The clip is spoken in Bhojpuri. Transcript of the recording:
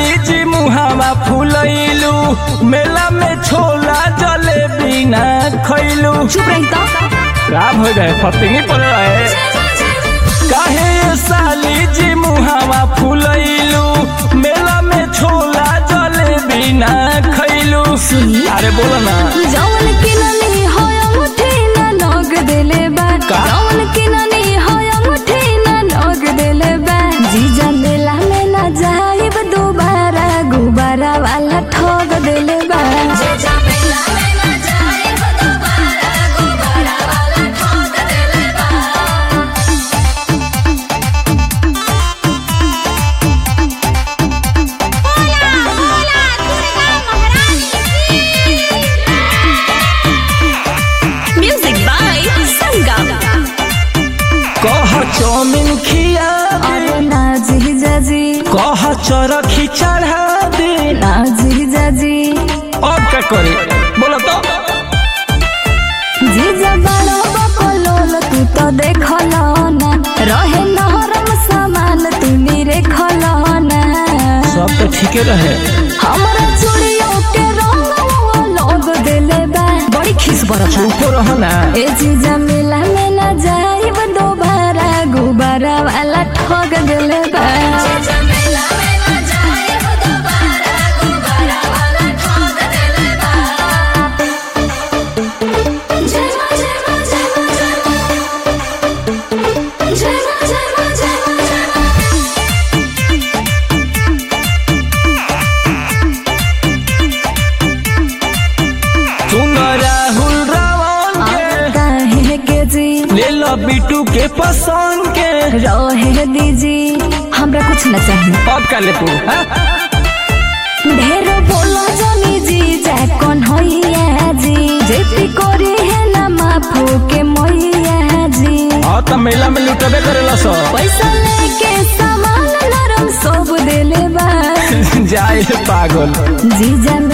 साली जी मुहावा फुलैलू मेला में छोला जलेबी ना खैलू चुप रही तो का हो गए फतिंगी पड़ रहे काहे ये साली जी मुहावा फुलैलू मेला में छोला जलेबी ना खैलू सुनी अरे बोलो ना जौन किननी होय मुठी ना नोग देले बा का? जौन किननी होय मुठी ना नोग देले बा जीजा मेला में ना जाइब दोबारा गुबारा वाला ठोग देले बा जीजा मेला में ना जाइब दोबारा गुबारा वाला ठोग देले बा म्यूजिक बाय संगम कह चौमिन खिया दे अरे ना जीजा जी कह चरखी चढ़ा दे ना जीजा जी अब क्या करे बोलो तो जीजा बड़ो बकलोल तू तो देखल ना रहे नरम सामान तू मेरे खलना सब तो ठीके रहे हमरा चूड़ियों के रंग लोग देले बा बड़ी खिस बरता चुप रहो ना ए जीजा मेला में ना जाइब दोबारा गुबारा वाला ठग देले बा जीजा मेला में ना जाइब दोबारा गुबारा वाला ठग देले बा जय मां जय मां जय मां जय मां जय मां जय मां जय मां सुन राहुल रावण के काहे के जी ले लो बिटू के पसंद के रहे दीजी हमरा कुछ न चाहिए अब का ले तू हाँ? ढेर बोलो जनी जी जा कौन होइया जी जेती कोरी है ना माफो के मोइया जी हाँ तो मेला में लुटबे करेला सब पैसा लेके सामान नरम सब देले बा जाए पागल जीजा